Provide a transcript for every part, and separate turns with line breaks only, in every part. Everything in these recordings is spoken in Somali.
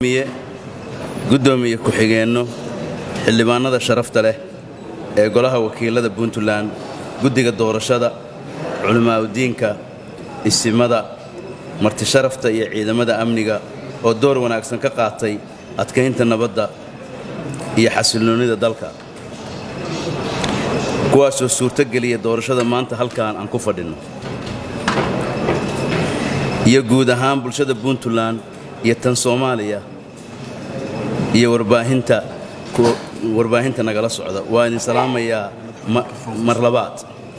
guddoomiye ku-xigeenno xildhibaanada sharafta leh ee golaha wakiilada puntland guddiga doorashada culimaauddiinka isimada martisharafta iyo ciidamada amniga oo door wanaagsan ka qaatay adkaynta nabadda iyo xasilloonnida dalka kuwaasoo suurtogeliya doorashada maanta halkaan aan ku fadhinno iyo guud ahaan bulshada puntland iyo tan soomaaliya iyo warbaahinta warbaahinta nagala socda waa idin salaamayaa mar labaad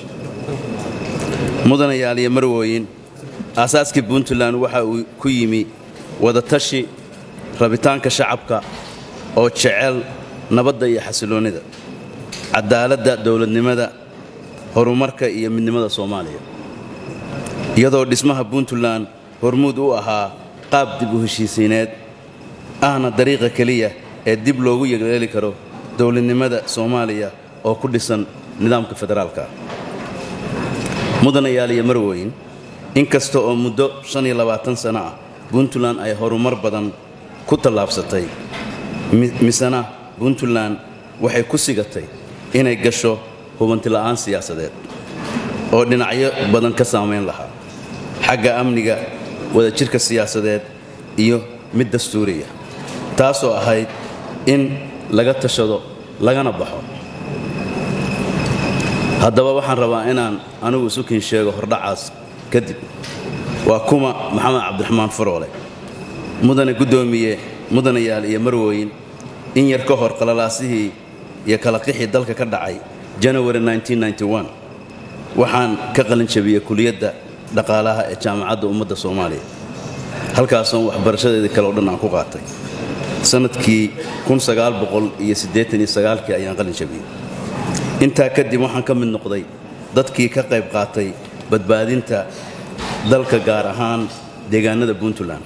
mudanayaal iyo marwooyin aasaaskii puntland waxa uu ku yimi wadatashi rabitaanka shacabka oo jecel nabadda iyo xasilloonnida cadaaladda dowladnimada horumarka iyo midnimada soomaaliya iyadoo dhismaha puntland hormuud u ahaa qaab dib u heshiisiineed ahna dariiqa keliya ee dib loogu yeeleeli karo dowladnimada soomaaliya oo ku dhisan nidaamka federaalka mudanayaal iyo marwooyin inkasta oo muddo sano ah puntland ay horumar badan ku tallaabsatay misena puntland waxay ku sigatay inay gasho hubantila'aan siyaasadeed oo dhinacyo badan ka saamayn lahaa xagga amniga wadajirka siyaasadeed iyo mid dastuuriya taasoo ahayd in laga tashado lagana baxo haddaba waxaan rabaa inaan anigu isukin sheego hordhacaas kadib waa kuma maxamed cabdiraxmaan faroole mudane guddoomiye mudanayaal iyo marwooyin in yar ka hor qalalaasihii iyo kala qixii dalka ka dhacay janawari waxaan ka qalin jabiyey kuliyadda dhaqaalaha ee jaamacadda ummadda soomaaliya halkaasoon waxbarashadeedii kale o dhan aan ku qaatay sannadkii kii ayaan qalin jabiyey intaa kadib waxaan ka mid noqday dadkii ka qayb qaatay badbaadinta dalka gaar ahaan deegaanada puntland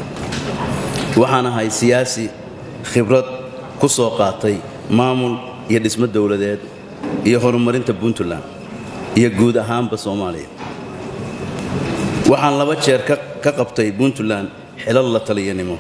waxaan ahay siyaasi khibrad ku soo qaatay maamul iyo dhismo dowladeed iyo horumarinta puntland iyo guud ahaanba soomaaliya waxaan laba jeer ka qabtay puntland xilal la taliyanimo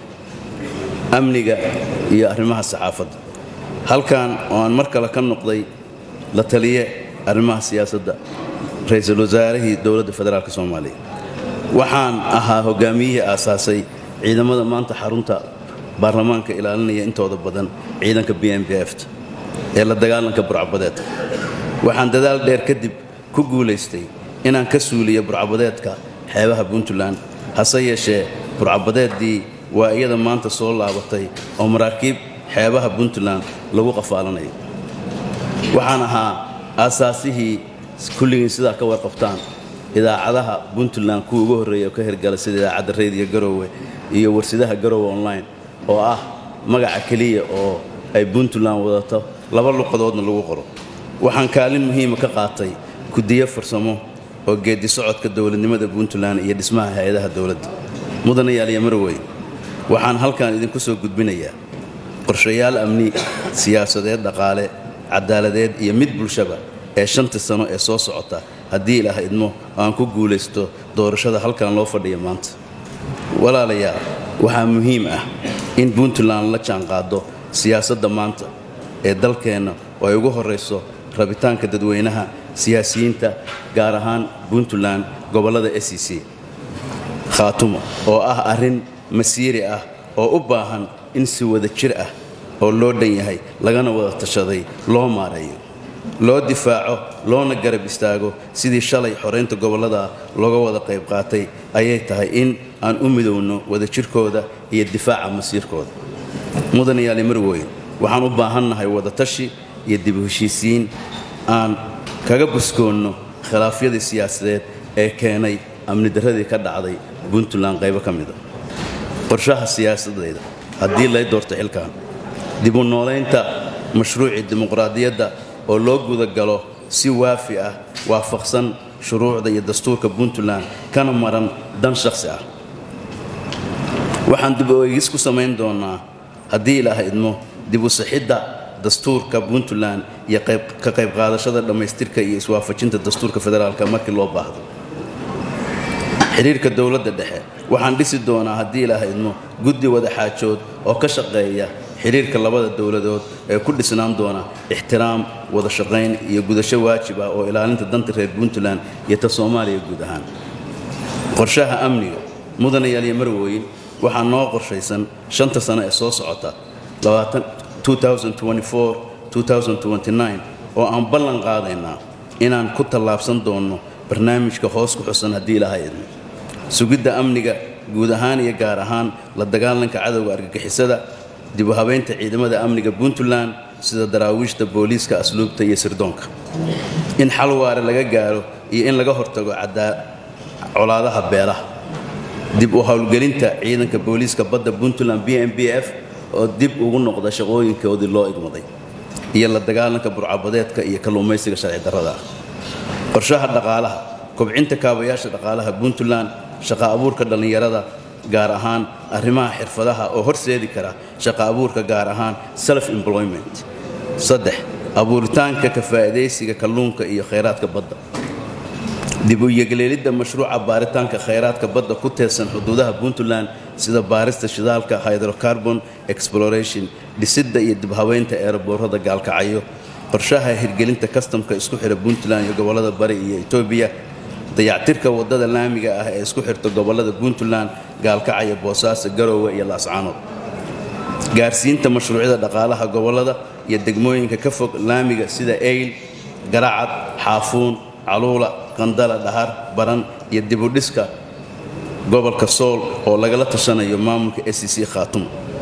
amniga iyo arrimaha saxaafadda halkan oo aan mar kale ka noqday la taliye arrimaha siyaasadda ra-iisul wasaarihii dowladda federaalk soomaaliya waxaan ahaa hogaamiyihii aasaasay ciidamada maanta xarunta baarlamaanka ilaalinaya intooda badan ciidanka b m b ft ee la dagaalanka burcabadeedka waxaan dadaal dheer kadib ku guulaystay inaan ka suuliyo burcabadeedka xeebaha puntland hase yeeshee burcabadeeddii waa iyada maanta soo laabatay oo maraakiib xeebaha puntland lagu qafaalanayo waxaan ahaa aasaasihii kulligiin sidaa ka warqabtaan idaacadaha puntland kuwa ugu horreeya oo ka hirgala sida idaacadda rediyo garoowe iyo warsidaha garoowe online oo ah magaca keliya oo ay puntland wadato laba luqadoodna lagu qoro waxaan kaalin muhiima ka qaatay gudiyo farsamo oo geeddi socodka dowladnimada puntland iyo dhismaha hay-adaha dowladda mudanayaal iyo marwey waxaan halkan idinku soo gudbinayaa qorshayaal amni siyaasadeed dhaqaale cadaaladeed iyo mid bulshaba ee shantii sano ee soo socota haddii ilaah idmo aan ku guulaysto doorashada halkan loo fadhiya maanta walaalayaal waxaa muhiim ah in puntland la jaanqaado siyaasadda maanta ee dalkeenna oo ay ugu horrayso rabitaanka dadweynaha siyaasiyiinta gaar ahaan puntland gobollada s e c khaatumo oo ah arrin masiiri ah oo u baahan in si wada jir ah oo loo dhan yahay lagana wada tashaday loo maareeyo loo difaaco loona garab istaago sidii shalay xoraynta gobollada looga wada qayb qaatay ayay tahay in aan u midowno wadajirkooda iyo difaaca masiirkooda mudanayaali marweyn waxaan u baahannahay wadatashi iyo dib u heshiisiin aan kaga buskoonno khilaafyadii siyaasadeed ee keenay amni darradii ka dhacday puntland qaybo ka mida qorshaha siyaasadayda haddii lay doorto xilkan dib u noolaynta mashruucii dimuqraadiyadda oo loo gudagalo si waafi ah waafaqsan shuruucda iyo dastuurka puntland kana maran dan shakhsi ah waxaan dib u eegis ku samayn doonaa haddii ilaah idmo dib u sixidda dastuurka puntland iyo ka qayb qaadashada dhammaystirka iyo iswaafajinta dastuurka federaalka markii loo baahdo xidhiirka dowladda dhexe waxaan dhisi doonaa haddii ilaaha idmo guddi wada xaajood oo ka shaqeeya xidhiirka labada dowladood ee ku dhisnaan doona ixtiraam wada shaqayn iyo gudasho waajib ah oo ilaalinta danta reer puntland iyo ta soomaaliya guud ahaan qorshaha amniga mudanayaal iyo marwooyin waxaa noo qorshaysan shanta sano ee soo socota 2024 oo aan ballan qaadaynaa inaan ku tallaabsan doonno barnaamijka hoos ku xusan haddii ilaahay idmo sugidda amniga guud ahaan iyo gaar ahaan la dagaalanka cadowga argagixisada dib u habaynta ciidamada amniga puntland sida daraawiishta booliiska asluubta iyo sirdoonka in xal waare laga gaaro iyo in laga hortago colaadaha beelaha dib u howlgelinta ciidanka booliiska badda puntland b m b f oo dib ugu noqda shaqooyinkoodii loo igmaday iyo la dagaalanka burcabadeedka iyo kalluumaysiga sharci darrada ah qorshaha dhaqaalaha kobcinta kaabayaasha dhaqaalaha puntland shaqa abuurka dhallinyarada gaar ahaan arrimaha xirfadaha oo horseedi kara shaqa abuurka gaar ahaan self employment saddex abuuritaanka ka faa'iidaysiga kalluunka iyo khayraadka badda dib u yegleelidda mashruuca baaritaanka khayraadka badda ku teedsan xuduudaha puntland sida baarista shidaalka hydrocarbon exploration dhisidda iyo dibhabeynta eeraboorada gaalkacyo qorshaha hirgelinta kastamka isku xidha puntland iyo gobollada bari iyo etoobiya dayactirka waddada laamiga ah ee isku xirta gobollada puntland gaalkacyo boosaaso garoowe iyo laascaanood gaarsiinta mashruucyada dhaqaalaha gobollada iyo degmooyinka ka fog laamiga sida eyl garacad xaafuun caluula qandala dhahar baran iyo dibudhiska gobolka sool oo lagala tashanayo maamulka s c khaatum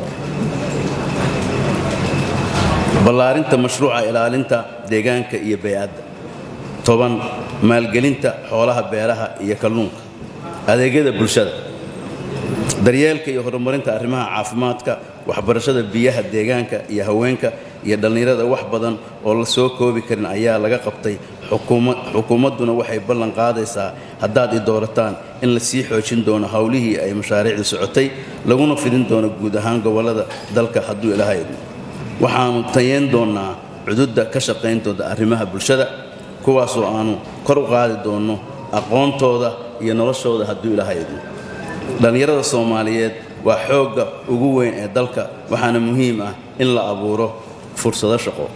ballaarinta mashruuca ilaalinta deegaanka iyo bay'adda toban maalgelinta xoolaha beeraha iyo kalluunka adeegyada bulshada daryeelka iyo horumarinta arrimaha caafimaadka waxbarashada biyaha deegaanka iyo haweenka iyo dhallinyarada wax badan oo la soo koobi karin ayaa laga qabtay xukuumadduna waxay ballan qaadaysaa haddaad i doorataan in la sii xoojin doono howlihii ay mashaariicdu socotay laguna fidin doono guud ahaan gobollada dalka hadduu ilaahay idmo waxaannu tayeyn doonnaa cududda ka shaqayntooda arrimaha bulshada kuwaasoo aannu kor u qaadi doonno aqoontooda iyo noloshooda hadduu ilaahay idmo dhallinyarada soomaaliyeed waa xoogga ugu weyn ee dalka waxaana muhiim ah in la abuuro fursado shaqo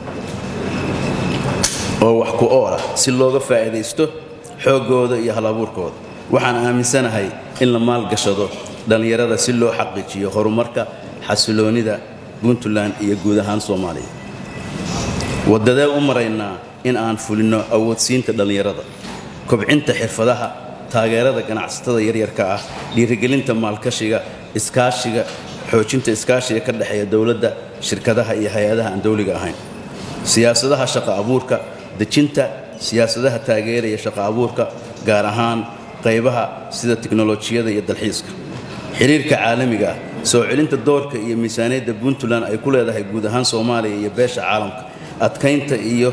oo wax ku ool ah si looga faa'iidaysto xooggooda iyo halabuurkooda waxaan aaminsanahay in la maalgashado dhallinyarada si loo xaqiijiyo horumarka xasiloonnida puntland iyo guud ahaan soomaaliya waddadee u maraynaa in aan fulinno awoodsiinta dhallinyarada kobcinta xirfadaha taageerada ganacsatada yaryarka ah dhiirigelinta maalkashiga iskaashiga xoojinta iskaashiga ka dhexeeya dowladda shirkadaha iyo hay-adaha aan dowliga ahayn siyaasadaha shaqa abuurka dejinta siyaasadaha taageeraya shaqa abuurka gaar ahaan qaybaha sida tiknolojiyada iyo dalxiiska xiriirka caalamiga ah soo celinta doorka iyo miisaaniyadda puntland ay ku leedahay guud ahaan soomaaliya iyo beesha caalamka adkaynta iyo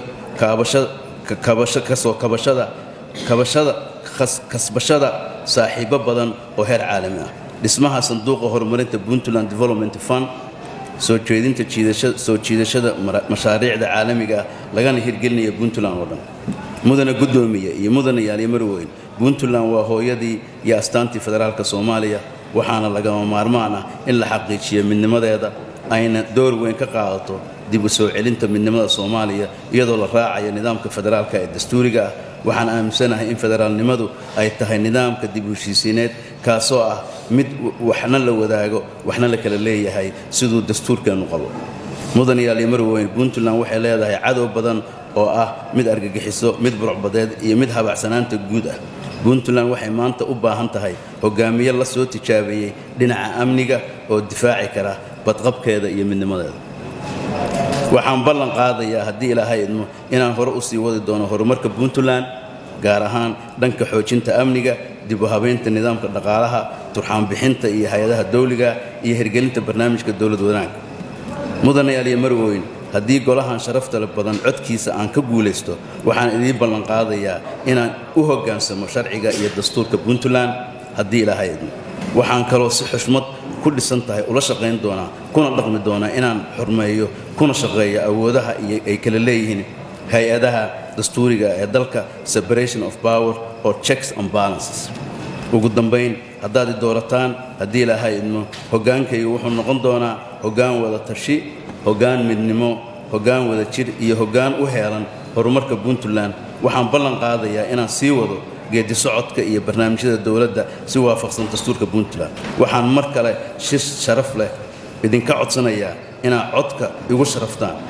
kasoo kabashada kabashada kasbashada saaxiibo badan oo heer caalami ah dhismaha sanduuqa horumarinta puntland development fund soo jeedinta soo jiidashada mashaariicda caalamiga ah lagana hirgelinaya puntland oo dhan mudana guddoomiye iyo mudana yaalyo marweyn puntland waa hooyadii iyo astaantii federaalka soomaaliya waxaana lagama maarmaan ah in la xaqiijiyo midnimadeeda ayna door weyn ka qaadato dib u soo celinta midnimada soomaaliya iyadoo la raacayo nidaamka federaalka ee dastuuriga ah waxaan aaminsanahay in federaalnimadu ay tahay nidaamka dib u heshiisiineed kaasoo ah mid waxna la wadaago waxna la kala leeyahay siduu dastuurkeennu qabo mudan yaalyo marweyn puntland waxay leedahay cadow badan oo ah mid argagixiso mid burcbadeed iyo mid habacsanaanta guud ah puntland waxay maanta u baahan tahay hogaamiye la soo tijaabeeyey dhinaca amniga oo difaaci kara badqabkeeda iyo midnimadeeda waxaan ballan qaadayaa haddii ilaahay idmo inaan hore u sii wadi doono horumarka puntland gaar ahaan dhanka xoojinta amniga dib u habaynta nidaamka dhaqaalaha turxaanbixinta iyo hay-adaha dawliga iyo hirgelinta barnaamijka dowlad wanaagga mudanayaal iyo marweyn haddii golahan sharaftale badan codkiisa aan ka guulaysto waxaan idiin ballan qaadayaa inaan u hoggaansamo sharciga iyo dastuurka puntland haddii ilaahay idmo waxaan kaloo si xushmad ku dhisan tahay ula shaqayn doonaa kuna dhaqmi doonaa inaan xurmeeyo kuna shaqeeyo awoodaha iyo ay kala leeyihiin hay-adaha dastuuriga ee dalka separation of power or checks and balances ugu dambayn haddaad i doorataan haddii ilaahay idmo hoggaankaygu wuxuu noqon doonaa hoggaan wada tashi hoggaan midnimo hoggaan wada jir iyo hoggaan u heelan horumarka puntland waxaan ballan qaadayaa inaan sii wado geedi socodka iyo barnaamijyada dowladda si waafaqsan dastuurka puntland waxaan mar kale si sharaf leh idinka codsanayaa inaad codka igu sharaftaan